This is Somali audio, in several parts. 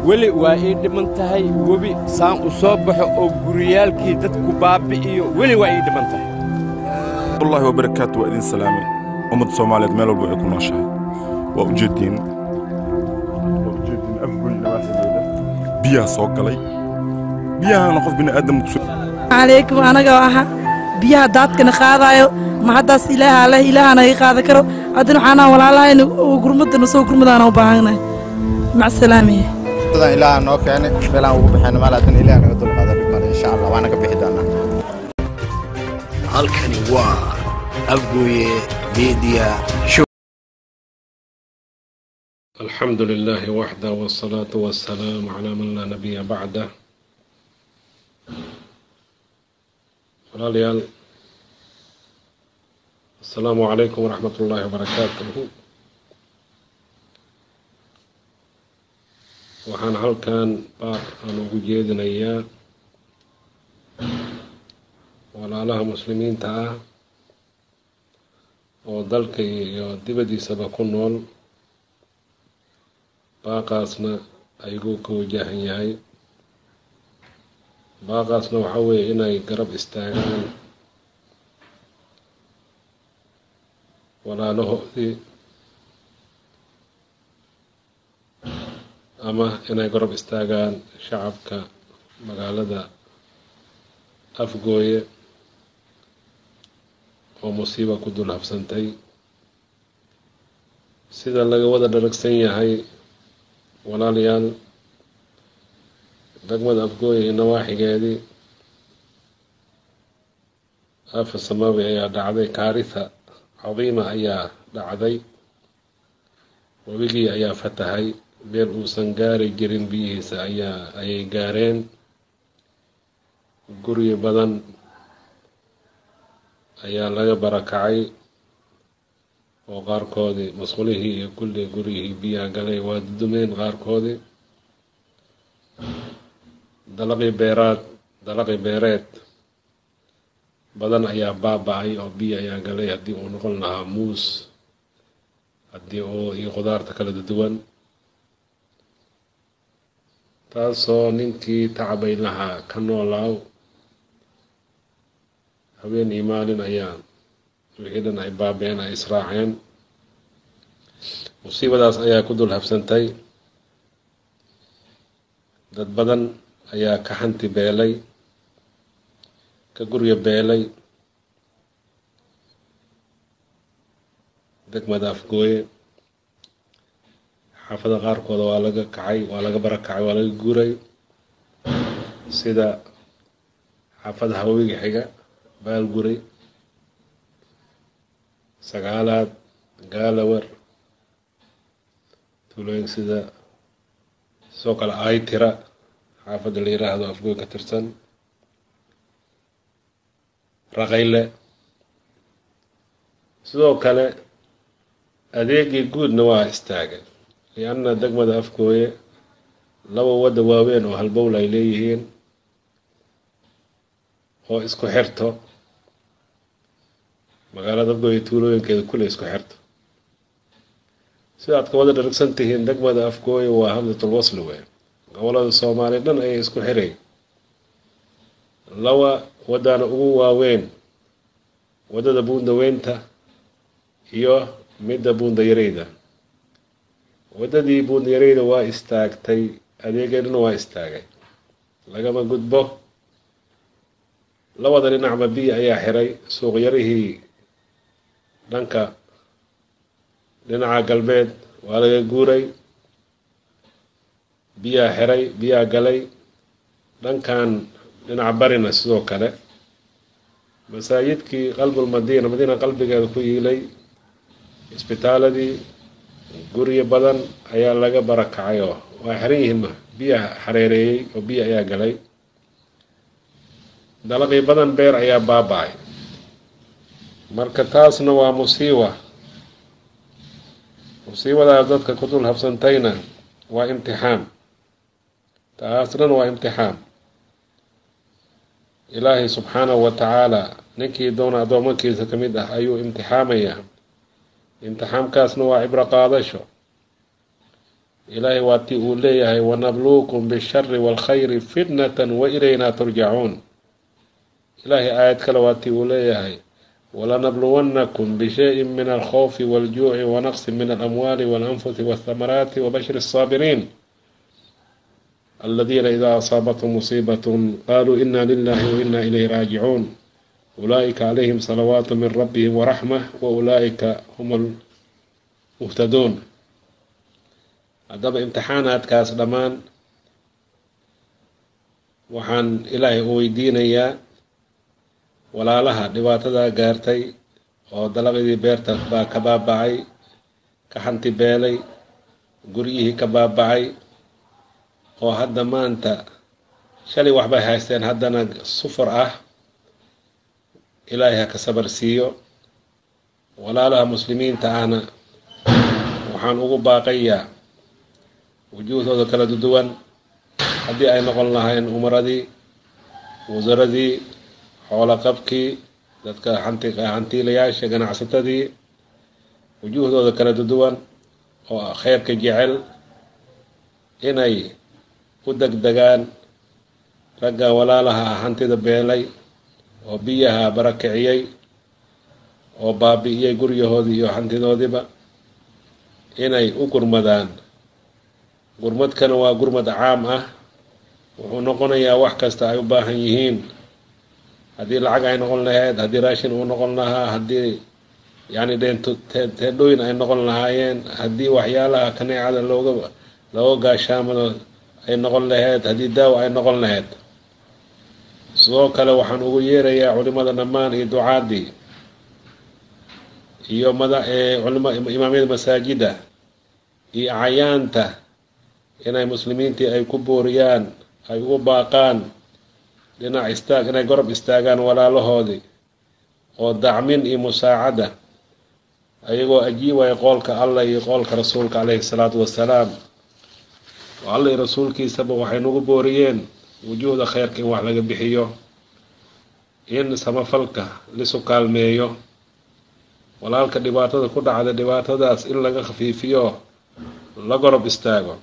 weli waa ii dhiman tahay webi saan u soo baxo oo guriyaalkii dadku baabbi'iyo weli waa ii dhiman tahay wallahi wabarakaatu waa idin salaamay ummadda soomaaliyeed meel walba ay ku nooshahay waa ujeediin waa ujeediin afgoy nawaaxigeeda biyaha soo galay biyahana qof bini aadam kusoo calaykum anaga aha biyaha daadkana qaadaayo ma haddaas ilaaha leh ilaahana iga qaada karo haddana waxaanaa walaalahayna oo gurmadana soo gurmadaana u baahannahay macsalaamiye sidan ilaaha noo keenay meelaan ugu baxayna maal haddana ilaah naga dulqaada dhibmale insha allah waana ka bixi doonaa halkani waa afgooye media show الحمد لله وحده والصلاة والسلام على من لا نبي بعده walaalayaal asalaamu calaykum waraxmat ullaahi wabarakaatuhu waxaan halkan baar aan ugu jeedinayaa walaalaha muslimiinta ah oo dalka iyo dibaddiisaba ku nool baaqaasna ayaguu ka wajahan yahay baaqaasna waxaa weeye inay garab istaagaan walaalahoodii ama inay garab istaagaan shacabka magaalada afgooye oo musiiba ku dul habsantay sida laga wada dharagsan yahay walaalayaal degmada afgooye iyo nawaaxigeedii afa samawi ayaa dhacday kaaritha cadiima ayaa dhacday webigii ayaa fatahay meel uusan gaari jirin biyihiisa ayaa ayay gaareen guryo badan ayaa laga barakacay oo qaarkoodii masqulihii iyo kulli guryihii biyaha galay waa dudumeen qaarkoodii dalaqii beeraad dalaqii beereed badan ayaa baaba-ay oo biyo ayaa galay haddii uu noqon lahaa muus haddii uu iyo khudaarta kala duwan taasoo ninkii tacbay lahaa ka noolaaw habeen iyo maalin ayaa wixii dhan ay baabeen ay israaceen musiibadaas ayaa ku dul habsantay dad badan ayaa ka hanti beelay ka guryo beelay degmada afgooye xaafada qaarkooda waa laga kacay waa laga barakacay waa laga guuray sida xaafada haweegi xiga baalguray sagaalaad gaalawar tuulooyin sida sidoo kale aytira xaafadda la yiraahdo afgooy ka tirsan raqayle sidoo kale adeegii guudna waa istaagay lianna degmada afgooye laba wadda waaweyn oo halbowl ay leeyihiin oo isku xirto magaalada afgooye tuulooyinkeeda kule isku xirto sida aad ka wada dharagsan tihiin degmada afgooye waa hamdatul wasli wey gobolada soomaaliya dhan ayay isku xiray laba waddana ugu waaweyn waddada buundaweynta iyo midda buundayareyda waddadii buundayareyda waa istaagtay adeegeeduna waa istaagay lagama gudbo labada dhinacba biyo ayaa xiray suuqyarihii dhanka dhinaca galbeed waa laga guuray biyaa xiray biyaa galay dhankan dhinaca barina sidoo kale masaajidkii qalbul madiina madiina qalbigeeda ku yiilay isbitaaladii guryo badan ayaa laga barakacay oo waa xiran yihiin biyaa xareereeyey oo biyo ayaa galay dalaqii badan beer ayaa baaba-ay marka taasna waa musiiba musiibadaas dadka ku dul habsantayna waa imtixaan taasna waa imtixaan ilaahay subxaanahu wa tacaala ninkii doona addoomankiisa ka mid ah ayuu imtixaamayaa imtixaamkaasna waa cibro qaadasho ilaahay waa tii uu leeyahay wanabluukum bishari waalkhayri fitnatan wa ilaynaa turjacuun ilaahay aayad kale waa tii uu leeyahay walanabluwannakum bishayin min alkhawfi waljuuci wanaqsin min alamwaali walanfusi walthamaraati wabashir الsaabiriin aladiina idaa asaabathum musiibatun qaluu ina lilahi waina ilayhi raajicuun ulaa'ika calayhim salawaatu min rabbihim waraxma wa ulaa'ika hum almuhtaduun haddaba imtixaanaadkaas dhammaan waxaan ilaahay u weydiinayaa walaalaha dhibaatadaa gaartay oo dalaqadii beerta baa ka baabacay ka hanti beelay guryihii ka baabacay oo hadda maanta shalay waxbay haysteen haddana sufur ah ilaahay ha ka sabar siiyo walaalaha muslimiinta ahna waxaan ugu baaqayaa wujuuhdooda kala duwan haddii ay noqon lahayn umaradii wasaradii xoolo qabkii dadka hanti hantiilayaasha ganacsatadii wujuuhdooda kala duwan oo kheyrka jecel inay u degdegaan ragga walaalaha ah hantida beelay oo biyaha barakiciyey oo baabi'iyey guryahoodii iyo hantidoodiiba inay u gurmadaan gurmadkana waa gurmad caam ah wuxuu noqonayaa wax kasta ay u baahan yihiin haddii lacag ay noqon lahayd haddii raashin uu noqon lahaa haddii yacni dheento teedhooyin ay noqon lahaayeen haddii waxyaalaha kaneecada looga looga gaashaamado ay noqon lahayd haddii daawo ay noqon lahayd sidoo kale waxaan ugu yeerayaa culimada dhammaan iyo ducaadii iyo mada culima imaamyada masaajida iyo cayaanta inay muslimiintii ay ku booriyaan ay ugu baaqaan dhinac istaag inay gorob istaagaan walaalahoodii oo dacmin iyo musaacada ayagoo ajiibaya qoolka allah iyo qoolka rasuulka caleyhi salaatu wasalaam oo alla iyo rasuulkiisaba waxay nagu booriyeen wujuuhda kheyrka in wax laga bixiyo in samafalka lisu kaalmeeyo walaalka dhibaatada ku dhacda dhibaatadaas in laga khafiifiyo la gorob istaago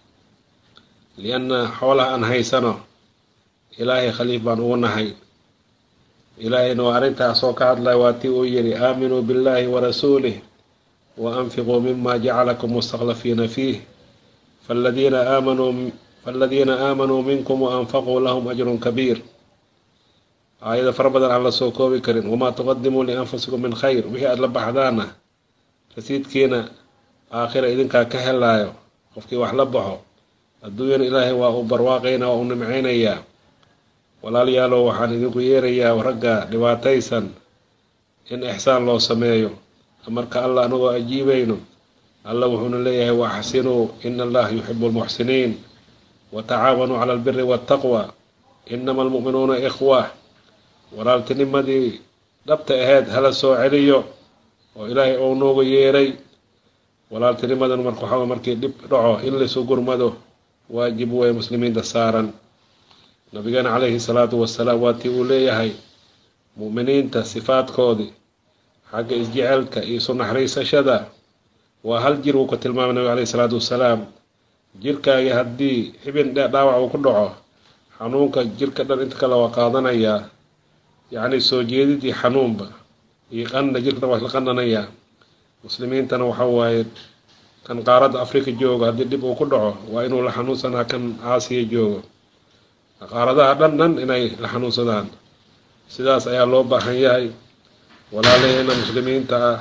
lianna xoolaha aan haysano ilaahay khaliif baan ugu nahay ilaahayna waa arrintaas oo ka hadlaya waa tii uu yidhi aaminuu biاllahi warasuulih wa anfiquu mima jacalakum mustakhlafiina fiih faladiina aamanuu faladiina aamanuu minkum waanfaquu lahum ajrun kabiir aayada fara badan aan la soo koobi karin wamaa tuqadimuu lianfusikum min khayr wixii aada la baxdaana rasiidkiina aakhira idinkaa ka helaayo qofkii wax la baxo adduunyana ilaahay waa uu barwaaqaynaa waa uu nimcaynayaa walaalayaalow waxaan idinku yeerayaa ragga dhibaataysan in ixsaan loo sameeyo marka allah anagoo ajiibayno allah wuxuuna leeyahay waaxsinuu ina allaha yuxibu lmuxsiniin watacaawanuu cala albiri waataqwa inama almu'minuuna ikhwa walaaltinimadii dhabta ahayd hala soo celiyo oo ilaahay ou nooga yeeray walaaltinimadan marka waxaa markii dhib dhaco in laysu gurmado waajib wey muslimiinta saaran nabigeena calayhi salaatu wasalaam waa tii uu leeyahay mu'miniinta sifaadkoodii xagga isjecelka iyo isu naxariisashada waa hal jir uu ku tilmaamay nabiga calayhi salaatu wasalaam jirkaagii haddii xibin dhaawac uu ku dhaco xanuunka jirka dhan inta kale waa qaadanayaa yacni soo jeedid iyo xanuunba iyo qanna jirka waa isla qananayaa muslimiintana waxa waaye kan qaaradda afrika jooga haddii dhib uu ku dhaco waa inuu la xanuunsanaa kan aasiya joogo qaaradaha dhan dhan inay la xanuunsadaan sidaas ayaa loo baahan yahay walaalaheena muslimiinta ah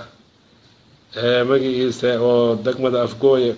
ee magiciisa oo degmada afgooye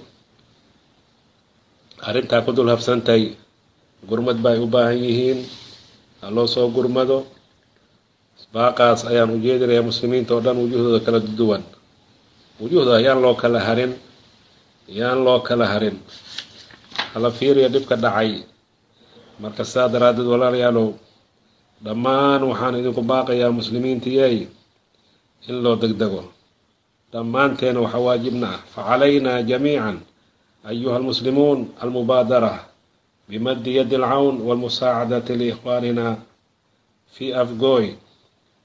arrintaa ku dul habsantay gurmad ba ay u baahan yihiin ha loo soo gurmado baaqaas ayaan u jeedinayaa muslimiinta oo dhan wujuhdooda kala duwan wujuhda yaan loo kala harin yaan loo kala harin hala fiiriya dhibka dhacay marka saa daraaddeed walaalayaalow dhammaan waxaan idinku baaqayaa muslimiintiyey in loo degdego dhammaanteena waxa waajibna ah facalaynaa jamiican ayuha almuslimuun almubaadara bimaddi yadi alcawn walmusaacadati liikhwaanina fi afgoy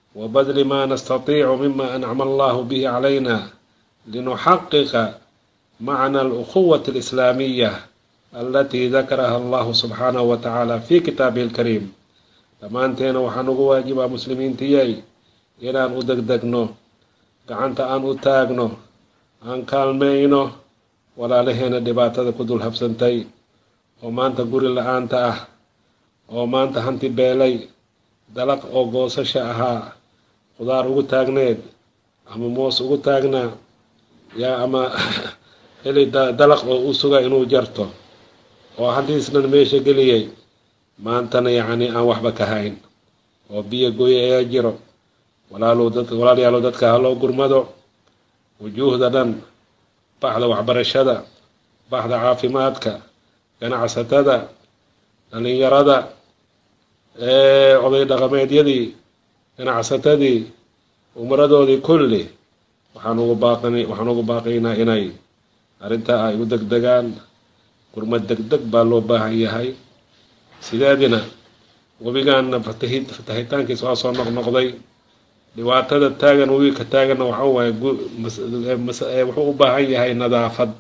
وبذل ما نستطيع مما أنعم الله به علينا لنحقق معنى الأخوة الإسلامية التي ذكرها الله سبحانه وتعالى في كتابه الكريم dhammaanteena waxaan ugu waajibaa muslimiintiyay inaan u degdegno gacanta aan u taagno aan kaalmayno walaalaheena dhibaatada ku dul habsantay oo maanta guri la-aanta ah oo maanta hanti beelay dalaq oo goosasha ahaa qudaar ugu taagneed ama moos ugu taagnaa yaa ama heli dalaq oo u suga inuu jarto oo hantiisnan meesha geliyay maantana yacni aan waxba ka hayn oo biyo goye ayaa jiro walaalow dad walaalayaalow dadka haloo gurmado wujuuhda dhan baxda waxbarashada baxda caafimaadka ganacsatada dhalinyarada oday dhaqameedyadii ganacsatadii umaradoodii kulli waxaan ugu baaqan waxaan ugu baaqaynaa inay arrintaa ay u degdegaan gurmad degdeg baa loo baahan yahay sideedina webigaana fatahid fatahitaankiisa waa soo noqnoqday dhibaatada taagan webiga ka taaganna waxa waaye wuxuu u baahan yahay nadaafad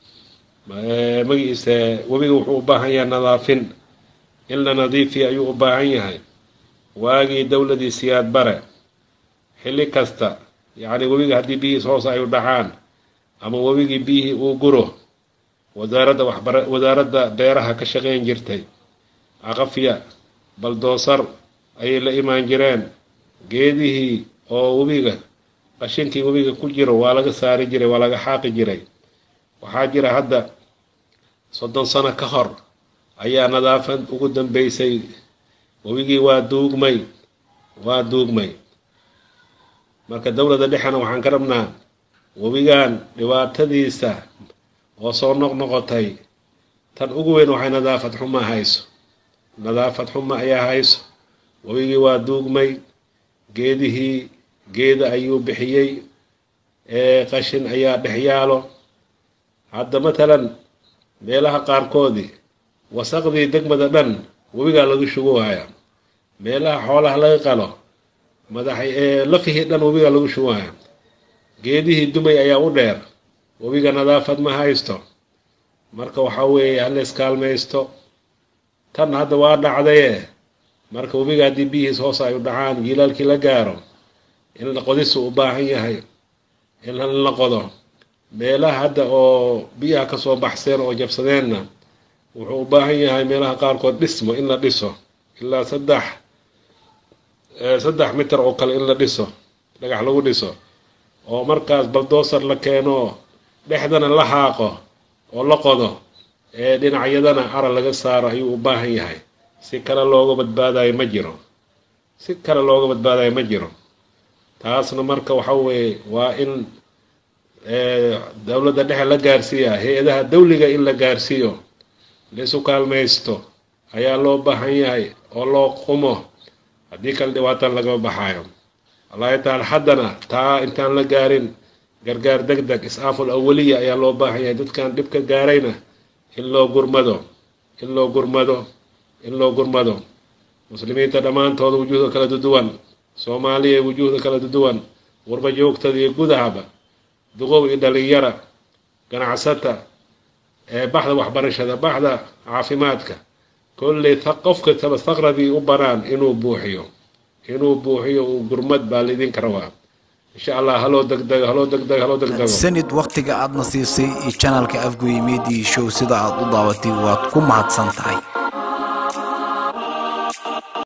magiise webiga wuxuu u baahan yahay nadaafin in la nadiifiya ayuu u baahan yahay waagii dowladii siyaad bare xilli kasta yacni webiga haddii biyihiis hoos ay u dhacaan ama webigii biyihii uu guro wasaaradda waxbara wasaaradda beeraha ka shaqayn jirtay aqafya baldoosar ayay la imaan jireen geedihii oo webiga qashinkii webiga ku jiro waa laga saari jiray waa laga xaaqi jiray waxaa jira hadda soddon sano ka hor ayaa nadaafad ugu dambeysay webigii waa duugmay waa duugmay marka dowladda dhexena waxaan ka rabnaa webigan dhibaatadiisa oo soo noqnoqotay tan ugu weyn waxay nadaafad xuma hayso nadaafad xuma ayaa hayso webigii waa duugmay geedihii geeda ayuu bixiyey ee qashin ayaa dhex yaalo hadda matalan meelaha qaarkoodii wasaqdii degmada dhan webigaa lagu shuguhaya meelaha xoolaha laga qalo madax ee lafihii dhan webigaa lagu shuguhaya geedihii dumay ayaa u dheer webiga nadaafad ma haysto marka waxaa weeye haleys kaalmaysto tan hadda waa dhacdaye marka webiga haddii biyihiis hoos ay u dhacaan jiilaalkii la gaaro in la qodisu u baahan yahay in la qodo meelaha hadda oo biyaha kasoo baxseen oo jabsadeenna wuxuu u baahan yahay meelaha qaarkood dhismo in la dhiso ilaa saddex saddex mitir oo kale in la dhiso dhagax lagu dhiso oo markaas baldoosar la keeno dhexdana la xaaqo oo la qodo ee dhinacyadana ara laga saaro ayuu u baahan yahay si kale looga badbaadayo ma jiro si kale looga badbaadayo ma jiro taasna marka waxa weeye waa in dowladda dhexe la gaarsiiya hay-adaha dawliga in la gaarsiiyo laisu kaalmaysto ayaa loo baahan yahay oo loo qumo haddii kale dhibaatan lagama baxaayo wallahi taala haddana taa intaan la gaarin gargaar deg deg is-aaful awaliya ayaa loo baahan yahay dadkan dhibka gaarayna in loo gurmado in loo gurmado in loo gurmado muslimiinta dhammaantooda wujuuhda kala duduwan soomaaliya wujuuhda kala duduwan warba joogtada iyo gudahaba duqow iyo dhalinyara ganacsata ee baxda waxbarashada baxda caafimaadka kolley qofka taba thaqradii u banaan inuu buuxiyo inuu buuxiyo uu gurmad baa laydinka rabaa insha allah haloo degdego haloo degdego haloo degdego sanid wakhtiga aadna siisay iyo janalka afgoye media show sida aad u daabatay waad ku mahadsan tahay